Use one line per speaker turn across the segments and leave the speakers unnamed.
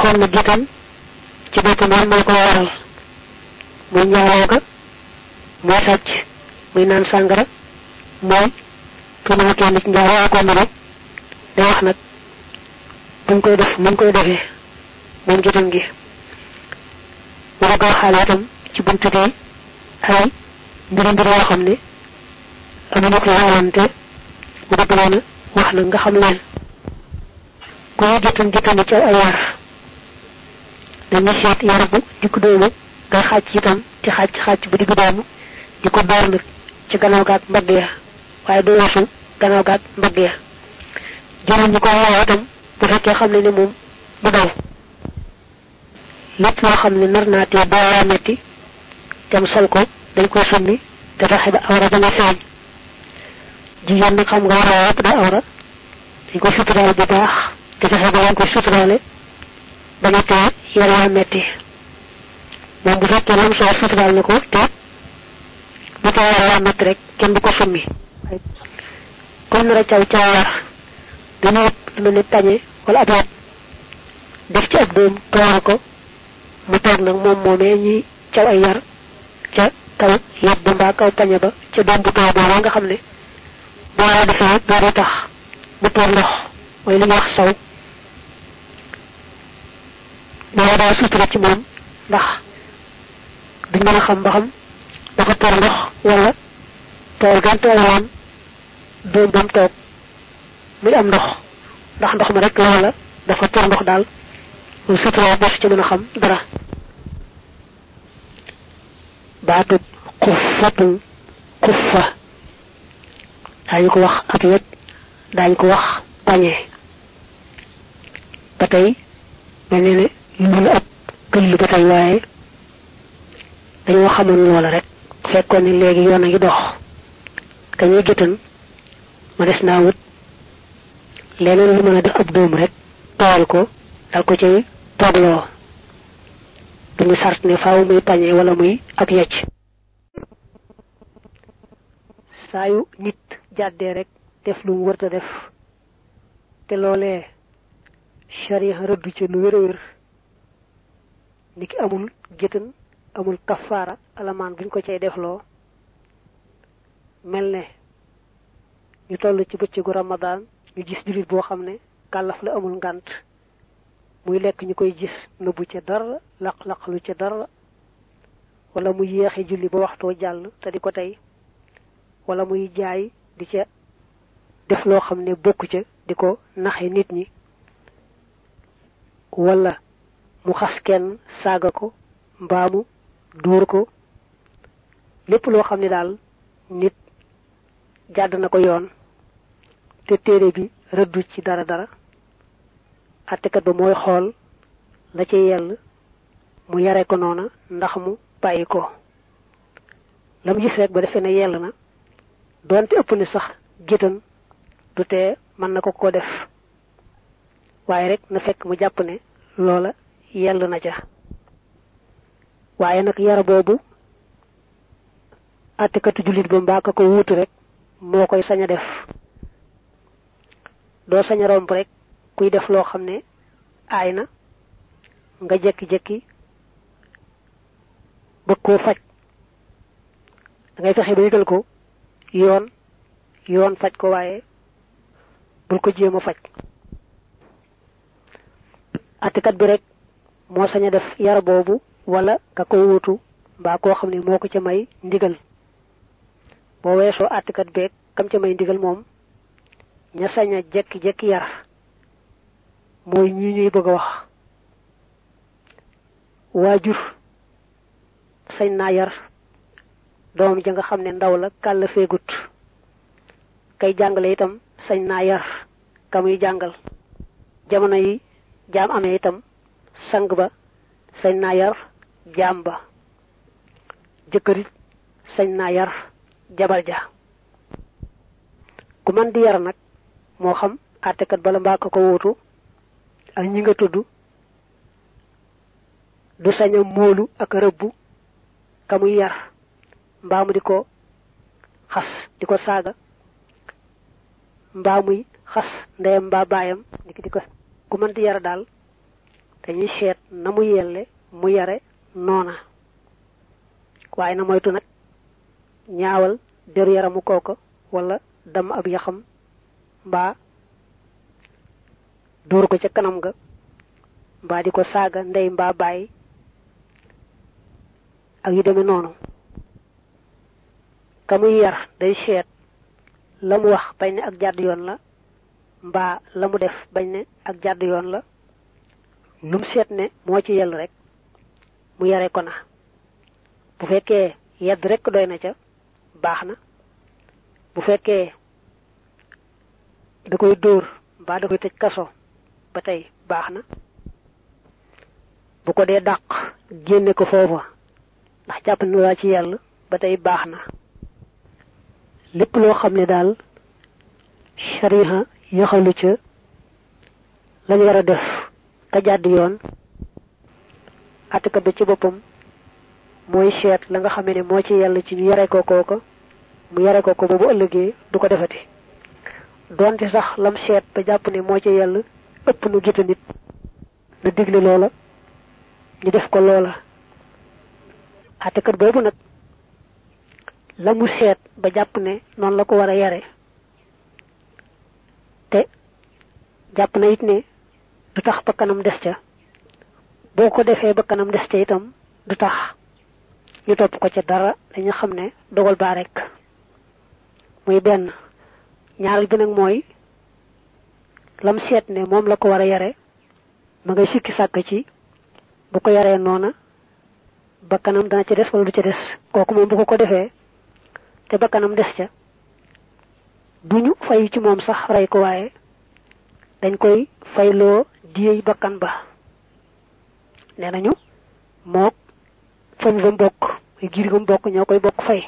waxoon na gitam ci boppam moom moo ko waral muy njaaloo ga muy sàcc muy naan sàngara mooy tuumaal kenn ci njaaloo ko rek day wax nag buñ koy def muñ koy defee moom gitam gi mu bëgg waxaale itam ci buntu bi ay mbiri mbir yoo xam ne amuñu ko laalante mu bëgg leen wax nag nga xam leen ku ñu gitam gitam ci ay yar dañuy seet yar bu diggu doomu nga xàcc itam ci xàcc xàcc bu diggu doomu di ko door nag ci gannaaw gaag mbagg ya waaye du weesu gannaaw gaag mbagg ya juróom ñi ko woo itam bu fekkee xam ne ni moom du daw lépp loo xam ne nar naa tee boo metti tem sol ko dañ koy summi te fexe ba awra ba nga feeñ jigéen nag xam nga war a yëpp daa awra dañ koy suturaal bu baax te fexe ba dañ koy suturaale ba nga tee yar waa metti moom bu fekkee lam soo suturaal na ko te bu tee yar waa metti rek kenn du ko summi comme nar a caw caw war dañu wut lu mel ni pañe wala ab yat def ci ab doom toora ko mu toog nag moom moomee ñuy caw ay yar ca kaw yat ba mbaa kaw pañe ba ca doom bu tooy booba nga xam ne boo la defee doo tax mu toor ndox mooy li ñuy wax saw loolu daa sutura ci moom ndax duñ mën a xam ba xam dafa toor ndox wala tool gan tooloon doom ba mu toog muy am ndox ndax ndox ma rek loola dafa toor ndox daal lu sutura def ci mën a xam dara baatub xuffatul xuffa daañu ko wax ak wet daañu ko wax pañe ba tey mel ne ne lu la ab këll ba tey waaye dañoo xamoon loola rek fekkoon ne léegi yoon a ngi dox ka ñuy gëtan ma des naa wut leneen lu mën a def ab doom rek tool ko dal ko cay toogloo duñu sart ne faaw muy pañe wala muy ab yecc saa yu nit jàddee rek def lu mu wërta def te loolee sharia rëddu ci lu wér a wér ni ki amul géttan amul kafaara alamaan buñ ko cay defloo mel ne ñu toll ci bëccëgu ramadaan ñu gis jullit boo xam ne kàllaf la amul ngànt muy lekk ñu koy gis nëbbu ca dara laq-laq lu ca dara wala muy yéexe julli ba waxtoo jàll te di ko tey wala muy jaay di ca def loo xam ne bokku ca di ko naxe nit ñi wala mu xas kenn saaga ko mbaamu dóor ko lépp loo xam ne daal nit jàdd na ko yoon te téere bi rëddu ci dara dara àttekat ba mooy xool la ci yell mu yare ko noona ndax mu bàyyi ko la mu gis rek ba defee ne yell na doonte ëpp ni sax gétan du tee mën na ko ko def waaye rek na fekk mu jàpp ne loola yell na ca waaye nag yara boobu àttekatu jullit ba mbaa ka ko wuutu rek moo koy sañ a def doo sañ a romb rek kuy def loo xam ne aay na nga jekki-jekki bëgg koo faj da ngay fexe ba yëgal ko yoon yoon faj ko waaye bul ko jéem a faj attikat bi rek moo sañ a def yar boobu wala ka koy wutu mbaa koo xam ne moo ko ca may ndigal boo weesoo attikat beeg kam ca may ndigal moom ña sañ a jekki-jekki yar mooy ñii ñuy bëgg a wax waajur sañ naa yar doom ja nga xam ne ndaw la kàll feegut kay jàngale itam sañ naa yar ka muy jàngal jamono yi jaam amee itam sang ba sañ naa yar jaam ba jëkkërit sañ naa yar jabar ja ku man di yar nag moo xam àttekat bala mbaa ko ko wuutu ak ñi nga tudd du sañ a móolu ak rëbbu ka muy yar mbaa mu di ko xas di ko saaga mbaa muy xas ndeyam mbaa baayam di di ko ku mën di yar daal dañuy seet na mu yelle mu yare noona waaye na moytu nag ñaawal deru yaramu kooko wala dam ab yaxam mbaa dóor ko ca kanam ga mbaa di ko saaga ndey mbaa bàyyi ak yu demee noonu ka muy yar day seet la mu wax bañ ne ak jàdd yoon la mbaa la mu def bañ ne ak jàdd yoon la lum seet ne moo ci yell rek mu yare ko na bu fekkee yedd rek doy na ca baax na bu fekkee da koy dóor mbaa da koy tëj kaso ba tey baax na bu ko dee dàq génne ko foofa ndax jàpp na waa ci yàlla ba tey baax na lépp loo xam ne daal shariha yaxalu ca lañ war a def ka jàdd yoon attika ba ci boppam mooy seet la nga xamee ne moo ci yàlla ci ñu yare ko kooko mu yare ko ko ba bu ëllëgee du ko defati donte sax lam seet ba jàpp ne moo ci yàlla ëpp nu gita nit na digle loola ñu def ko loola attikat boobu nag la mu seet ba jàpp ne noonu la ko war a yare te jàpp na it ne du tax ba kanam des ca boo ko defee ba kanam des ca itam du tax ñu topp ko ca dara dañu xam ne dogal baa rek muy benn ñaareel bi nag mooy lam seet ne moom la ko war a yare ma ngay sikki sàkk ci bu ko yaree noona ba kanam dana ca des wala du ca des kooku moom bu ko ko defee te ba kanam des ca duñu fayu ci moom sax rey ko waaye dañ koy fayloo diyey bakkan ba nee nañu mook fam ba mbokk muy giir ga mbokk ñoo koy bokk fay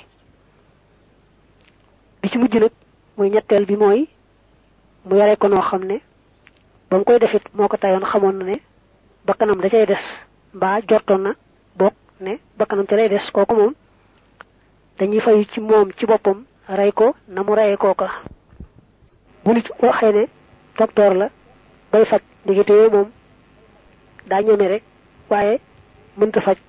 bi ci mujj nag muy ñetteel bi mooy mu yare ko noo xam ne ba mu koy defit moo ko tayoon xamoon na ne bakkanam da cay des mbaa jortoon na bokk ne bakkanam ca lay des kooku moom dañuy fayu ci moom ci boppam rey ko na mu reyee kooka bu nit waxee ne docteur la bay faj ndigite yooyu moom daa ñeme rek waaye mënta faj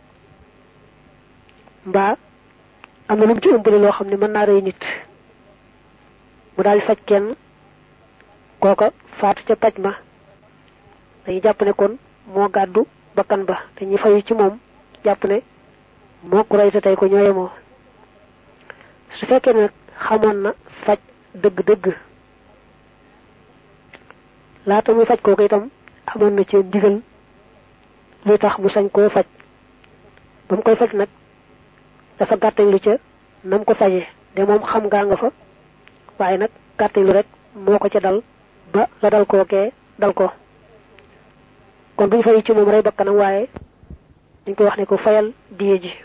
mbaa am na lu mu ci ëmbale loo xam ne mën naa rey nit mu daal di faj kenn kooka faatu ca paj ma dañuy jàpp ne kon moo gàddu bakkan ba dañuy fayu ci moom jàpp ne moo ko rey te tey ko ñooye moo su fekkee nag xamoon na faj dëgg-dëgg laata muy faj kooku itam amoon na ci ndigal luy tax mu sañ koo faj ba mu koy faj nag dafa gàttañ lu ca nam ko faje de moom xam ngaa nga fa waaye nag gàttañ lu rek moo ko ca dal ba la dal kookee dal ko kon duñ fay ci moom rey bakkanam waaye dañ koy wax ne ko fayal diye ji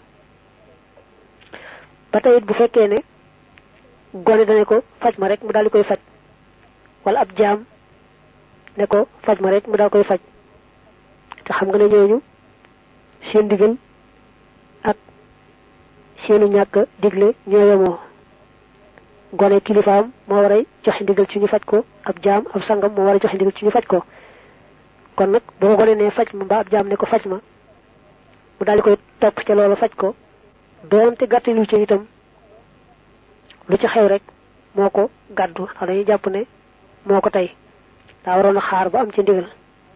ba tey it bu fekkee ne gone dane ko faj ma rek mu daal di koy faj wala ab jaam ne ko faj ma rek mu daal koy faj te xam nga ne ñooñu seen digal ak seenu ñàkk digle ñoo yemoo gone kilifaam moo war a joxe ndigal ci ñu faj ko ab jaam ab sangam moo war a joxe ndigal ci ñu faj ko kon nag boo gone ne faj ma mbaa ab jaam ne ko faj ma mu daal di koy topp ca loolu faj ko doonte gàttalu ci itam lu ci xew rek moo ko gàddu xam dañuy jàpp ne moo ko tey daa waroon a xaar ba am ci ndigal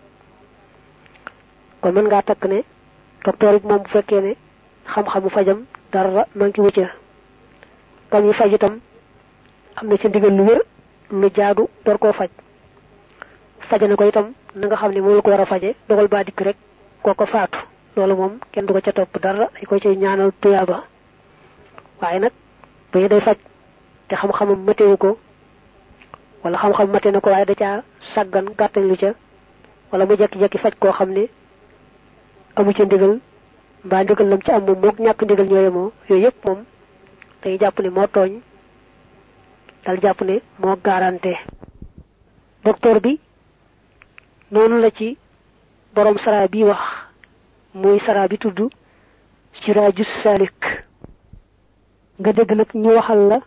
kon mën ngaa takk ne docteur bi moom bu fekkee ne xam-xamu fajam dara manqué wu ca kam yi faj itam am na ci ndigal lu wér lu jaadu door koo faj faje na ko itam na nga xam ne moo la ko war a faje dogal baa dikk rek koo ko faatu loolu moom kenn du ko ca topp dara dañ ko cay ñaanal tuyaaba waaye nag bu ñu day faj te xam-xamam matewu ko wala xam-xam mate na ko waaye da caa sàggan gàttañ lu ca wala mu jekki-jekki faj koo xam ne amu ca ndigal mbaa ndigal lam ci am moom mook ñàkk ndigal ñooye moo yooyu yëpp moom dañuy jàpp ne moo tooñ dal jàpp ne moo garanté docteur bi noonu la ci borom sara bi wax muy sara bi tudd siraaju salik nga dégg nag ñu waxal la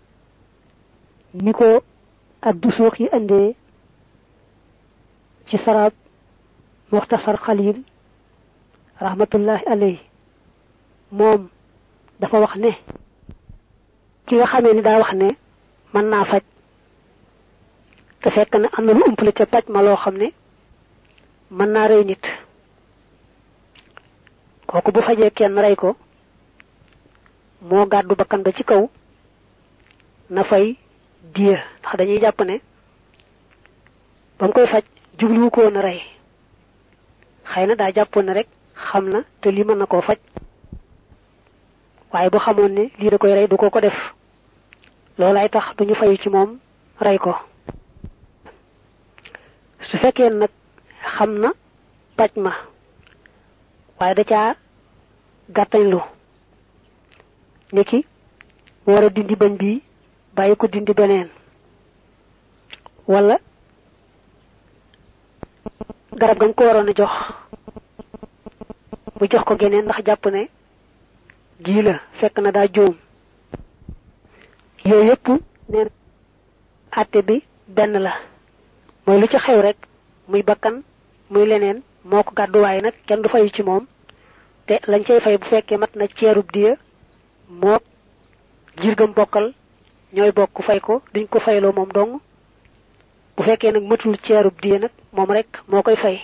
ni ko addu suux yi andee ci saraab muxtasar xalil rahmatullahi alayhi moom dafa wax ne ki nga xamee ni daa wax ne mën naa faj te fekk na am na lu umpale ca paj ma loo xam ne mën naa rey nit kooku bu fajee kenn rey ko moo gàddu bakkan ba ci kaw na fay diya ndax dañuy jàpp ne ba mu koy faj jubluwu ko woon a rey xëy na daa jàppoon ne rek xam na te lii mën na koo faj waaye bu xamoon ne lii da koy rey du ko ko def loolaay tax duñu fayu ci moom rey ko su fekkee nag xam na paj ma waaye da caa gàttañlu niki mu war a dindi bañ bii bàyyi ko dindi beneen wala garab gañ ko waroon a jox mu jox ko geneen ndax jàpp ne gii la fekk na daa juum yooyu yëpp neen àtte bi benn la mooy lu ci xew rek muy bakkan muy leneen moo ko gàdduwaay nag kenn du fayu ci moom te lañ cay fay bu fekkee mat na ceerub diya moo jirgam bokkal ñooy bokk fay ko duñ ko fayloo moom dong bu fekkee nag matul ceerub diya nag moom rek moo koy fay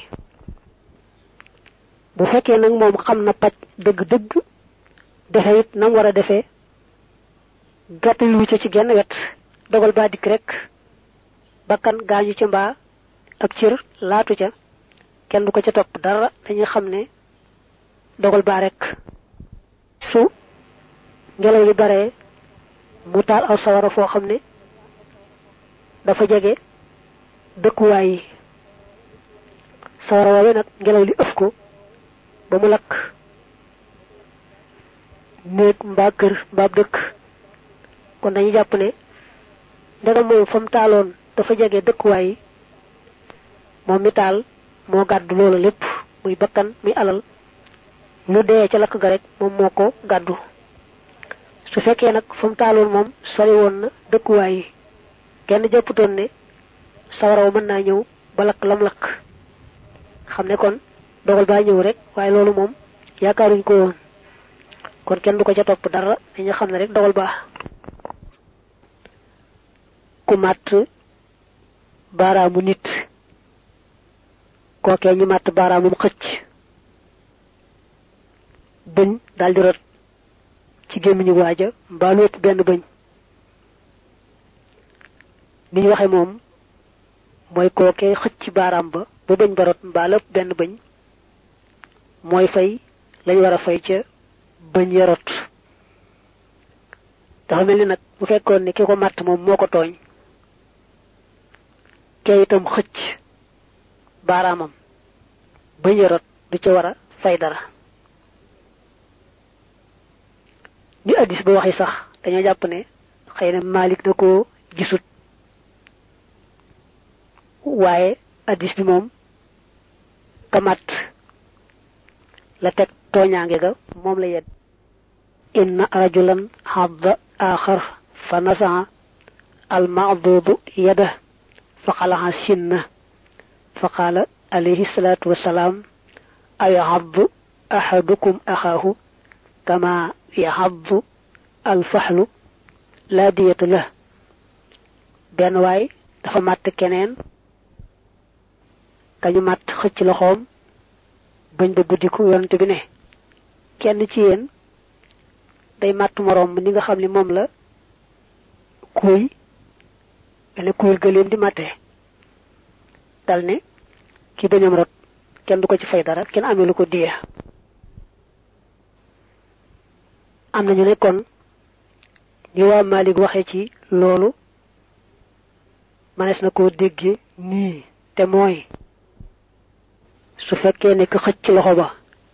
bu fekkee nag moom xam na paj dëgg-dëgg defe it nam war a defee gàttalu ca ci genn wet dogal baa dikk rek bakkan gaañu ca mbaa ak cër laatu ca kenn du ko ca topp dara dañuy xam ne dogal baa rek su ngelaw li baree mu taal aw sawara foo xam ne dafa jege dëkkuwaay yi sawara woowee nag ngelaw li ëf ko ba mu lakk néeg mbaa kër mbaa dëkk kon dañuy jàpp ne ndegam moom fa mu taaloon dafa jege dëkkuwaay yi moom mi taal moo gàddu loolu lépp muy bakkan muy alal lu dee ca lakk ga rek moom moo ko gàddu su fekkee nag fa mu taaloon moom sori woon na dëkkuwaay yi kenn jàpputoon ne sawaraw mën naa ñëw ba lakk lam lakk xam ne kon dogal baa ñëw rek waaye loolu moom yaakaaruñ ko woon kon kenn du ko ca topp dara dañu xam ne rek dogal baa ku màtt baaraamu nit kookee ñu màtt baaraamum xëcc bëñ daldi rot ci gémmiñu waaja mbaa lu ëpp benn bëñ ni ñu waxe moom mooy kookee xëcc baaraam ba ba bëñ ba rot mbaa lépp benn bëñ mooy fay lañ war a fay ca bëñ ya rot dafa mel ni nag bu fekkoon ne ki ko màtt moom moo ko tooñ kee itam xëcc baaraamam bëñ ya rot du ca war a fay dara ni addis ba waxi sax dañoo jàpp ne xëy na Malik da koo gisut waaye addis bi moom kamat la teg tooñaange ga moom la yedd inna rajulan hadda axar fa nasaa al maadudu yada fa xalaxa sinna fa qaala alayhi salaatu wasalaam ayahaddu ahadukum axaahu kama yaxaddu alfaxlu laa diyata la benn waay dafa màtt keneen kañu màtt xëcc loxoom bañ ba guddiku yonent bi ne kenn ci yéen day màtt moroom ni nga xam ne moom la kuy mel kuy gëléem di màtte dal ne ki bañam rot kenn du ko ci fay dara kenn amee lu ko diya am nañu ne kon ni waa Malik waxee ci loolu manees na koo dégge nii te mooy su fekkee ne ku xëcc loxo ba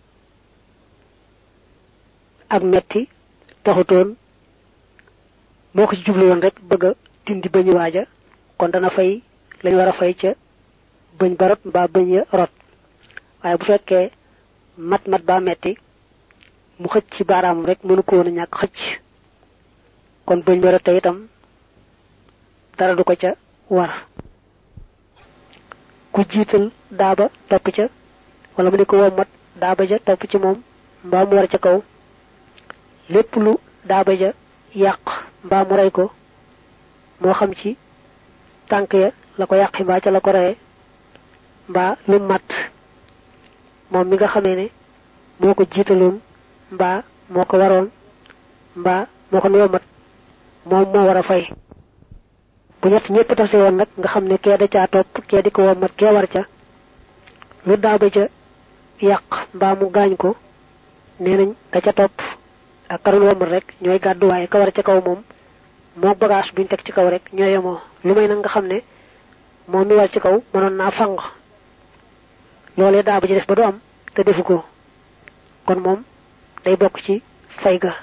ak metti taxutoon moo ko ci jublu woon rek bëgg a dindi bëñ waaja kon dana fay lañ war a fay ca bëñ ba rot mbaa bëñ ya rot waaye bu fekkee mat mat baa metti mu xëcc ci baaraam rek mënu ko woon a ñàkk xëcc kon bëñ ba rot te itam dara du ko ca war ku jiital daaba topp ca wala mu di ko wommat daaba ja topp ci moom mbaa mu war ca kaw lépp lu daaba ja yàq mbaa mu rey ko moo xam ci tànk ya la ko yàqi mbaa ca la ko reye mbaa lu mat moom mi nga xamee ne moo ko jiitaloon mbaa moo ko waroon mbaa moo ko yombat moom moo war a fay bu ñett ñëpp tase woon nag nga xam ne kee da caa topp kee di ko wommat kee war ca lu daaba ca yàq mbaa mu gaañ ko nee nañ ka ca topp ak karoon wommat rek ñooy gàddu waaye ka war ca kaw moom moo bagage buñ teg ci kaw rek ñoo yemoo lu may nag nga xam ne moom mi war ci kaw mënoon naa fang loolee daaba ji def ba du am te defu ko kon moom day bokk ci fay ga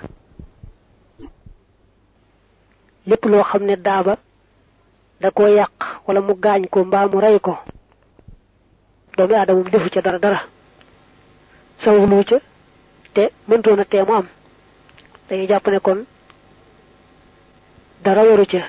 lépp loo xam ne daaba da ko yàq wala mu gaañ ko mbaa mu rey ko doomi aadama mu defu ca dara dara sawulu ca te mëntoon a tee mu am dañuy jàpp ne kon dara waru ca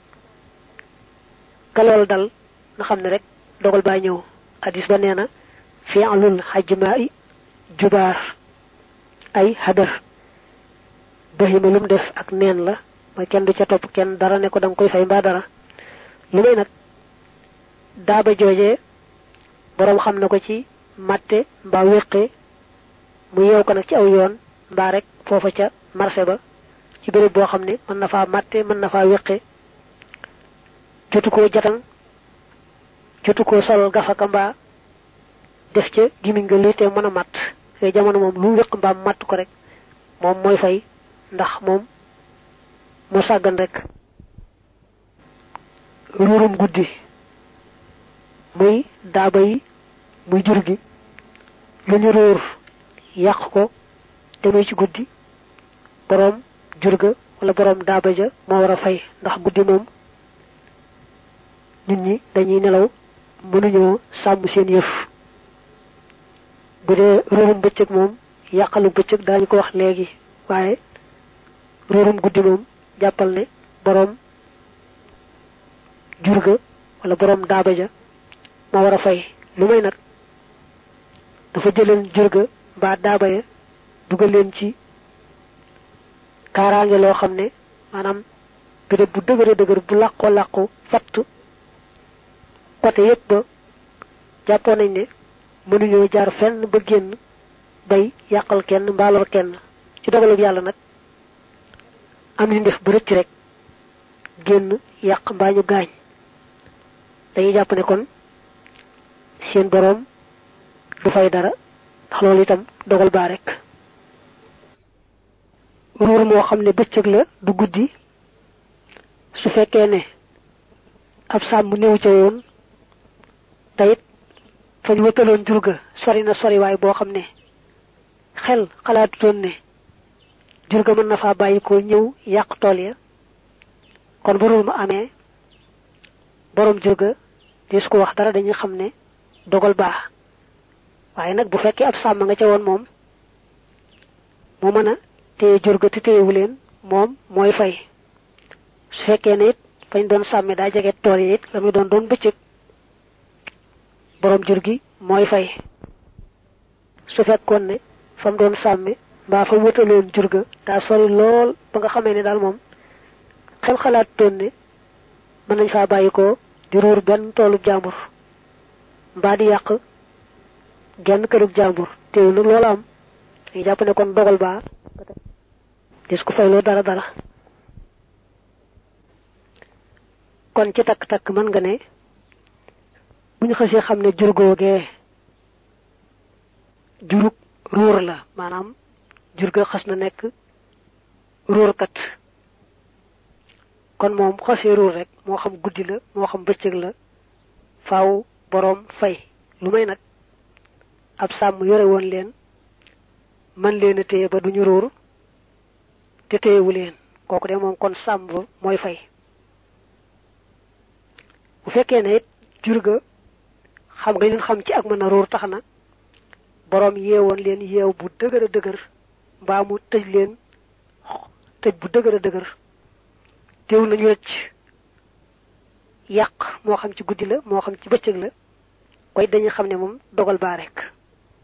ka lool dal nga xam ne rek dogal baa ñëw hadis ba nee na fi'lul hajma'i jubaar ay hadar bahima lum def ak neen la mooy kenn du ca topp kenn dara ne ko danga koy fay mbaa dara lu may nag daaba joojee boroom xam na ko ci matte mbaa wéqe mu yeew ko nag ci aw yoon mbaa rek foofa ca marché ba ci béréb boo xam ne mën na faa matte mën na faa wéqe jotu koo jatan jotu koo sol gafaka mbaa def ca gimiñ nga luy te mën a matt yooyu jamono moom lu wéq mbaa matt ko rek moom mooy fay ndax moom moo sàggan rek ruurum guddi muy daaba yi muy jur gi lu ñu ruur yàq ko te muy ci guddi boroom jur ga wala boroom daaba ja moo war a fay ndax guddi moom nit ñi dañuy nelaw mënuñoo sàmm seen yëf bu dee ruurum bëccëg moom yàqalu bëccëg daañu ko wax léegi waaye ruurum guddi moom jàppal ne boroom jur ga wala boroom daaba ja moo war a fay lu may nag dafa jëleen jur ga mbaa daaba ya dugal leen ci kaaraange loo xam ne maanaam béréb bu dëgëre dëgër bu làqoo làqu fatt côté yépp ba jàppoon nañ ne mënuñoo jaar fenn ba génn bay yàqal kenn mbaalor kenn ci dogalub yàlla nag am ni def ba rëcc rek génn yàq mbaa ñu gaañ dañuy jàpp ne kon seen boroom du fay dara ndax loolu itam dogal baa rek ruur moo xam ne bëccëg la du guddi su fekkee ne ab sàmm néew ca yoon tayit fañ wëtaloon jur ga sori na sori waay boo xam ne xel xalaatutoon ne jur ga mën na faa bàyyi ko ñëw yàq tool ya kon bu ruur ma amee boroom jur ga di su ko wax dara dañuy xam ne dogal baax waaye nag bu fekkee ab sàmm nga ca woon moom moo mën a téye jur ga te téyewu leen moom mooy fay su fekkee ne it fañ doon sàmme daa jege tool yi it la muy doon doon bëccëg boroom jur gi mooy fay su fekkoon ne fa mu doon sàmme mbaa fa wëtaloon jur ga daa sori lool ba nga xamee ne daal moom xel xalaat toon ne mën nañ faa bàyyi ko di ruur benn toolub jàmbur mbaa di yàq genn kërug jàmbur teew nag loolu am dañuy jàpp ne kon dogal baa dis ko fayloo dara dara kon ci takk-takk mën nga ne bu ñu xasee xam ne jur googee jurug ruur la maanaam jur ga xas na nekk ruurkat kon moom xasee ruur rek moo xam guddi la moo xam bëccëg la faaw boroom fay lu may nag ab sàmm yore woon leen man leen a téye ba duñu ruur te téyewu leen kooku de moom kon sàmm ba mooy fay bu fekkee ne it jur ga xam nga leen xam ci ak mën a ruur tax na boroom yeewoon leen yeew bu dëgër a dëgër mbaa mu tëj leen tëj bu dëgër a dëgër teew nañu rëcc yàq moo xam ci guddi la moo xam ci bëccëg la koy dañu xam ne moom dogal baa rek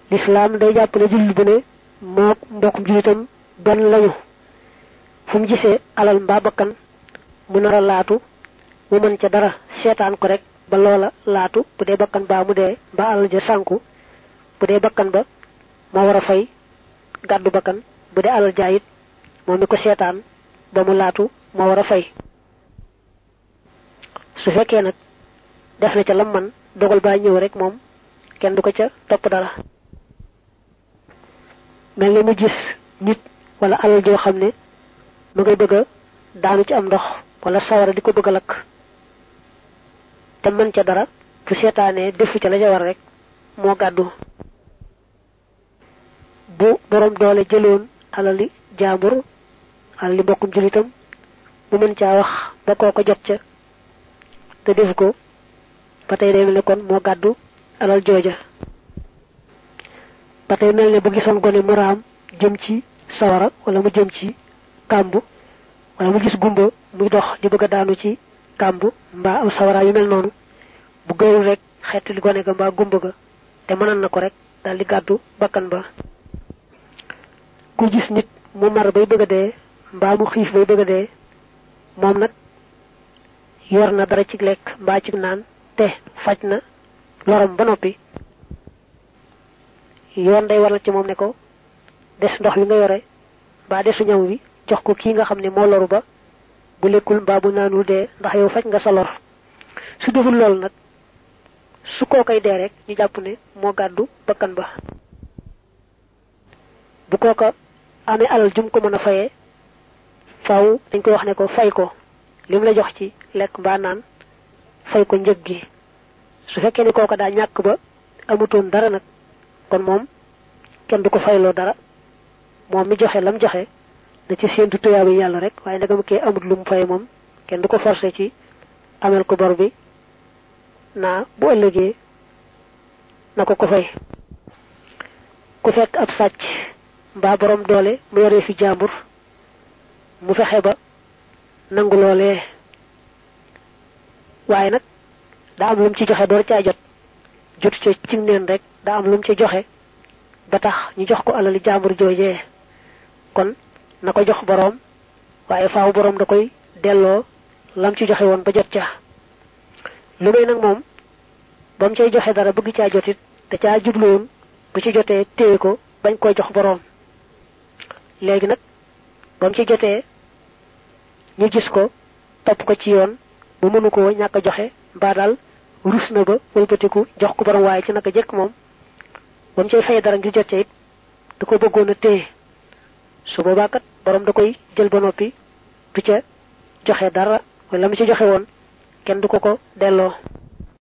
l'islam day jàpp ne jullit bu ne moo mbokkum jullitam benn lañu fu mu gisee alal mbaa bakkan mu nar a laatu mu mën ca dara seetaan ko rek ba loola laatu bu dee bakkan baa mu dee mbaa alal ja sànku bu dee bakkan ba moo war a fay gàddu bakkan bu dee alal jaayit moom mi ko seetaan ba mu laatu moo war a fay su fekkee nag def na ca lam man dogal baa ñëw rek moom kenn du ko ca topp dara mel ni mu gis nit wala alal joo xam ne mu ngay bëgg a daanu ci am ndox wala sawara di ko bëgg a lakk te mën ca dara fu seetaanee defu ca la ca war rek moo gàddu bu borom doole jëloon alali jaambur alali mbokkum julitam mu mën caa wax ba koo ko jot ca te defu ko ba tey day mel ne kon moo gàddu alal jooja ba tey mel ne bu gisoon gone mu raam jëm ci sawara wala mu jëm ci kàmbu wala mu gis gumba muy dox di bëgg a daanu ci kàmbu mbaa am sawara yu mel noonu bu gëwul rek xeet li gone ga mbaa gumba ga te mënal na ko rek daal di gàddu bakkan ba ku gis nit mu mar bay bëgg a dee mbaa mu xiif bay bëgg a dee moom nag yor na dara ci lekk mbaa ci naan te faj na lorom ba noppi yoon day waral ci moom ne ko des ndox wi nga yore mbaa desu ñam wi jox ko kii nga xam ne moo loru ba bu lekkul mbaa bu naanul dee ndax yow faj nga sa lor su deful loolu nag su koo koy dee rek ñu jàpp ne moo gàddu bakkan ba bu kooka amee alal jum ko mën a fayee faaw dañ koy wax ne ko fay ko lim la jox ci lekk mbaa naan fay ko njëg gi su fekkee ne kooka daa ñàkk ba amutoon dara nag kon moom kenn du ko fayloo dara moom mi joxe lam joxe da ci séentu tuyaabu yàlla rek waaye ndegam kee amut lu mu fay moom kenn du ko forcé ci amel ko bor bi naa bu ëllëgee na ko ko fay ku fekk ab sàcc mbaa borom doole mu yoree fi jàmbur mu fexe ba nangu loolee waaye nag daa am lu mu ci joxe door caa jot jot ca cim neen rek daa am lu mu ci joxe ba tax ñu jox ko alali jàmbur joojee kon na ko jox boroom waaye faaw boroom da koy delloo lam ci joxe woon ba jot ca lu may nag moom ba mu cay joxe dara bëgg caa jotit te caa jubluwoon bu ci jotee téye ko bañ koo jox boroom léegi nag ba mu ci jotee ñu gis ko topp ko ci yoon bu mënu ko ñàkk a joxe mbaa daal rus na ba wëlbatiku jox ko boroom waaye ci naka jekk moom ba mu cay fay dara ngir jot ca it da ko bëggoon a téye su boobaa kat borom da koy jël ba noppi du ca joxe dara wala mu ci joxe woon kenn du ko ko delloo